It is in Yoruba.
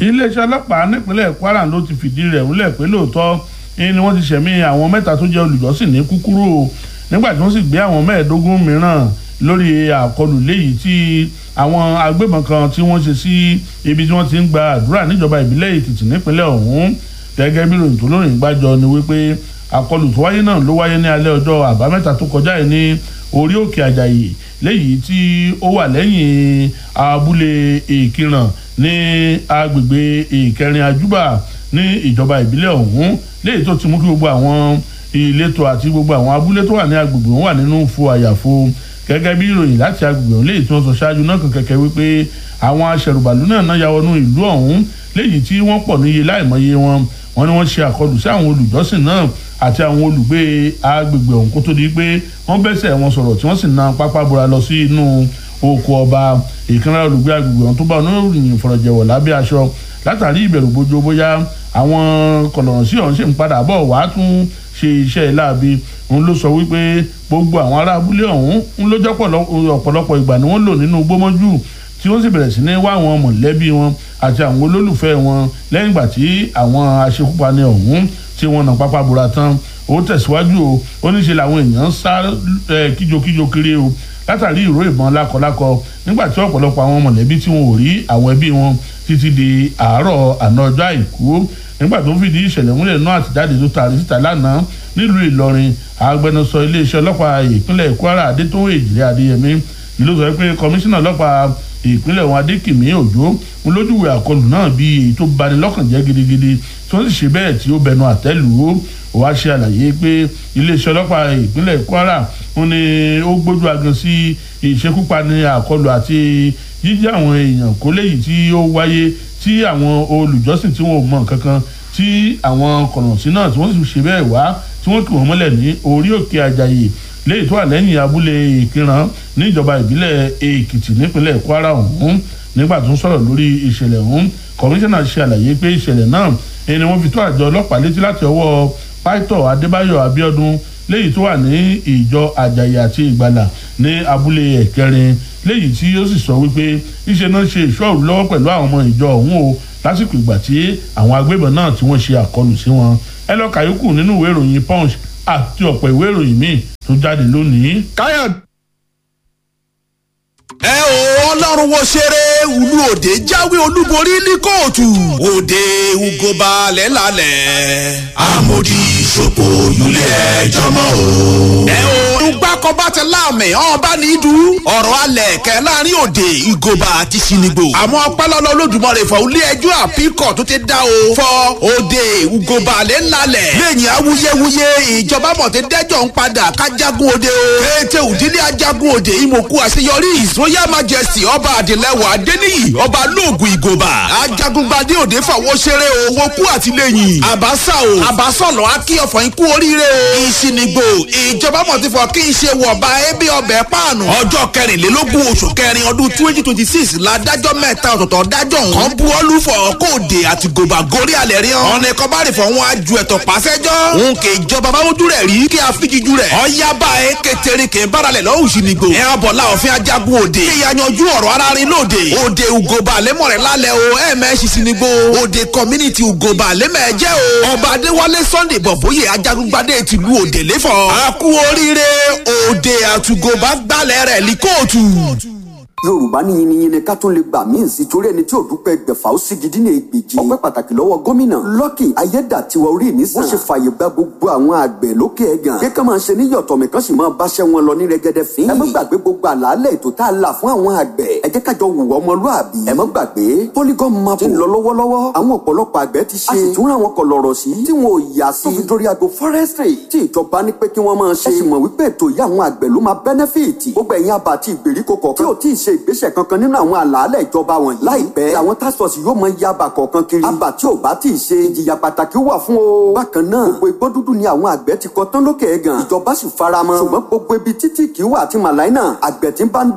iléeṣẹ́ ọlọ́pàá nípínlẹ̀ Kwara ló ti fìdí rẹ̀ múlẹ̀ pé lóòótọ́ ni wọ́n ti ṣẹ̀mí àwọn mẹ́ta tó jẹ́ olùjọ́sìn ní kúkúrú o nígbà tí wọ́n sì gbé àwọn mẹ́ẹ̀ẹ́dógún mìíràn lórí àkọlù léyìí tí àwọn agbébọn kan tí wọ́n ṣe sí ibi tí wọ́n ti ń gba àdúrà níjọba ìbílẹ̀ Èkìtì nípínlẹ̀ ọ̀hún gẹ́gẹ́ bí ròyìn tó lóyìn gbàjọ ni wípé àkọlù tó wáyé náà ló wáyé ní alẹ́ ọjọ́ àbámẹ́ta tó kọjá yìí ní orí òkè àjàyè léyìí tí ó wà lẹ́yìn abúlé ìkìràn ní agbègbè ìkẹrin àjúbà ní ìjọba ìbílẹ̀ ọ̀hún léyìí tó ti mú kí gbogbo àwọn ìletò àti gbogbo àwọn abúlé tó wà ní agbègbè wọn wà nínú fo àyàfo gẹ́gẹ́ bí ìròyìn láti agbègbè ọ̀hún léyìí tí wọ́n sọ ṣáájú náà kan kẹ̀kẹ́ wípé àwọn aṣẹ̀rùbàlù náà náà ya wọnú ìlú ọ̀hún léyìí tí wọ́n pọ̀ níye láìmọye wọn wọ́n ní wọ́n ṣe àkọlù sí àwọn olùjọ́sìn náà àti àwọn olùgbé agbègbè ọ̀hún kó tó di pé wọ́n bẹ́sẹ̀ wọn sọ̀rọ̀ tí wọ́n sì na pápá bora lọ sí inú oko ọba ìkànnì olùgbé agbègbè ọ̀hún tó bá oníròyìn fọ̀rọ̀jẹ̀wọ̀ lábẹ́ aṣọ látàrí ìbẹ̀rù bójú bóyá àwọn kọ̀lọ̀rọ̀ sí ọ̀hún ṣì ń padà bọ̀ wá tún ṣe iṣẹ́ láabi òun ló sọ wípé gbogbo àwọn ará abúlé ọ̀hún ń lójọ́ ọ̀pọ̀lọpọ̀ ìgbà ni wọ́n lò nínú gbómọ́jú tí wọ́n sì bẹ̀rẹ̀ sí ní wá àwọn mọ̀lẹ́bí wọn àti àwọn olólùfẹ́ wọn lẹ́yìn ìgbà tí àwọn aṣekúpani ọ̀hún tí wọ́n nà pápá bora tán ó tẹ̀síwájú o ó ní ṣe làwọn èèyàn ń sá kíjokíjo kiri o látàrí ìró ìbọn lákọlákọ nígbà tí ọ̀pọ̀lọpọ̀ àwọn mọ̀lẹ́bí tí wọn ò rí àwọn ẹbí wọn títí di àárọ̀ àná ọjọ́ àìkú nígbà tó ń fìdí ìṣẹ̀lẹ̀ múlẹ̀ náà àtijáde tó taari síta lánàá nílùú Ìlọrin agbẹnusọ iléeṣẹ́ ọlọ́pàá ìpínlẹ̀ Kwara Adétòun Èjìrè Adéyẹmí ló sọ pé kọmíṣánná ọlọ́pàá ìpínlẹ̀ wọn Adékìmí Òjó ń lójúwèé àkọlù náà bí èyí tó bani lọ́kàn jẹ́ gidigidi tí wọ́n sì ṣe bẹ́ẹ̀ tí ó bẹnu àtẹ́lù ó wá ṣe àlàyé pé iléeṣẹ́ ọlọ́pàá ìpínlẹ̀ Kwara wọn ni ó gbójú agan sí ìṣekúpani àkọlù àti jíjí àwọn èèyàn kó léyìí tí ó wáyé tí àwọn olùjọ́sìn tí wọn ò mọ kankan tí àwọn kọ̀nọ̀sí náà tí wọ́n sì ṣe bẹ́ẹ̀ wá tí wọ́n kì wọ́n mọ́lẹ̀ ní orí òkè àjàyè léyìí tó wà lẹ́yìn abúlé ìkìràn níjọba ìbílẹ̀ èkìtì nípínlẹ̀ kwara ọ̀hún nígbà tó ń sọ̀rọ̀ lórí ìṣẹ̀lẹ̀ ọ̀hún kọmíṣánná ṣe àlàyé pé ìṣẹ̀lẹ̀ náà ẹni wọ́n fi tó àjọ ọlọ́pàá létí láti ọwọ́ pásítọ̀ adébáyọ̀ abíọ́dún léyìí tó wà ní ìjọ àjàyè àti ìgbàlà ní abúlé ẹ̀kẹrin léyìí tí ó sì sọ wípé iṣẹ́ náà ṣe ìṣọ́ọ̀rù lọ́wọ́ pẹ̀lú àwọn ọmọ ìjọ ọ̀hún o lásìkò ìgbà tí àwọn agbébọn náà tí wọ́n ṣe àkọlù sí wọn ẹ lọ kàyókù nínú ìwé ìròyìn punch àti ọ̀pọ̀ ìwé ìròyìn míì tó jáde lónìí. káyọ̀. ẹ o ọlọ́run wo ṣeré ìlú òde jáwé olúborí ní kóòtù òde ugoba lẹ́lálẹ̀ amòdì ìṣòpò ìlúlẹ̀ ẹjọ́ mọ́ o. ẹ o ìgbàkọ̀ bá ti láàmì ọba ní ìdú ọ̀rọ̀ alẹ̀ kẹ́ láàrin òde ìgòba àti sinigbo. àmọ́ ọpẹ́lọ́lọ́ olódùmarè fọ ilé ẹjọ́ àpíkọ̀ tó ti dá o fọ òde ugoba lẹ́lálẹ̀ lẹ́yìn awuyewuye ìjọba mọ̀tẹ́ dẹ́jọ́ ń padà kájágun òde o. kété òdílé ajagun òde ìmọ̀kú àṣeyọrí ìsóyà majesty ọba àdìlẹ́wọ̀ adéníyì ọba lóògùn ìgòba ajagungbadé òde fàwọ́ ṣeré o owó kú àtìlẹ́yìn àbáṣà o àbáṣọ̀nà akíyọ̀fọ̀ ikú oríire o ìsìnìgbò ìjọba mọ̀tífọ̀ kí n ṣe wọ̀ba ẹbí ọbẹ̀ páànù ọjọ́ kẹrìnlélógún oṣù kẹrin ọdún twenty twenty six ládájọ́ mẹ́ta ọ̀tọ̀ọ̀tọ̀ dájọ́ nǹkan bu ọlúfọ̀ kóòdè àti gòbà gorí alẹ́ rí hàn ọ̀nà ẹ̀kọ́ bá rè fọ̀ wọn aju ẹ̀tọ́ pàṣẹjọ́ òun kì í jọba báwójú rẹ̀ rí kí àfijiju rẹ̀ ọ̀yábà ẹ̀ kẹtẹrì kì í báralẹ̀ lọ́wọ́ ìsìnìgbò ẹ̀ abọ̀lá òfin ajagun òde kí yanyanjú ọ̀rọ̀ arárin lóde òde ugoba lẹ́mọ̀rẹ́ lálẹ́ o ẹ̀mẹ́sì sinigbo òde community ugoba lẹ́mẹ̀ẹ́jẹ́ o ọba adéwálé sunday bọ̀bóyè ajagungbadé tìlú òde lẹ́fọ̀ àkú oríire òde àtúgọba gbalẹ̀ rẹ̀ ní kóòtù yorùbá ní yiniyini ká tún lè gbà míì sí torí ẹni tí ò dúpẹ́ gbẹ̀fà ó sì gidi ní ègbèjì ọpẹ́ pàtàkì lọ́wọ́ gómìnà lọ́kì ayédàtiwa orí mi sàn ó ṣe fààyè gba gbogbo àwọn àgbẹ̀ lókè ẹ̀gàn kí ká máa ṣe ní yọ̀tọ̀mí kan sì máa báṣẹ́ wọn lọ ní rẹ́gẹ́dẹ́ fín ẹ má gbàgbé gbogbo àlàálẹ̀ ètò tá a là fún àwọn àgbẹ̀ ẹ jẹ́ kájọ wùwọ́ ọmọlúàbí ẹ má gbàgbé polygon map ti ń lọ lọ́wọ́lọ́wọ́ àwọn ọ̀pọ̀lọpọ̀ àgbẹ̀ ti ṣe a sì tún ra wọn kọ lọ̀rọ̀ sí tí wọn ò yà sí tó fi dórí agbo forestry tí ìjọba ní pé kí wọ́n máa ṣe ẹ sì mọ̀ wípé ètò yìí àwọn àgbẹ̀ ló máa benefit gbogbo ẹ̀yin àbá àti ìgbèríko kọ̀ọ̀kan tí ò tí ì ṣe ìgbésẹ̀ kankan nínú àwọn àlàálẹ̀ ìjọba wọn láìpẹ́ àwọn task force yóò mọ yaba kọ̀ọ̀kan kiri àbá tí ò bá tí ì ṣe ìjìyà pàtàkì wà fún o. bákan náà gbogbo igbó dúdú ni àwọn àgbẹ̀ ti kọ tán lókè ẹ̀gàn ìjọba sì faramọ́ ṣùgbọ́n gbogbo ibi títí kì í wà àti màláìnà àgbẹ̀ tí ń bá ń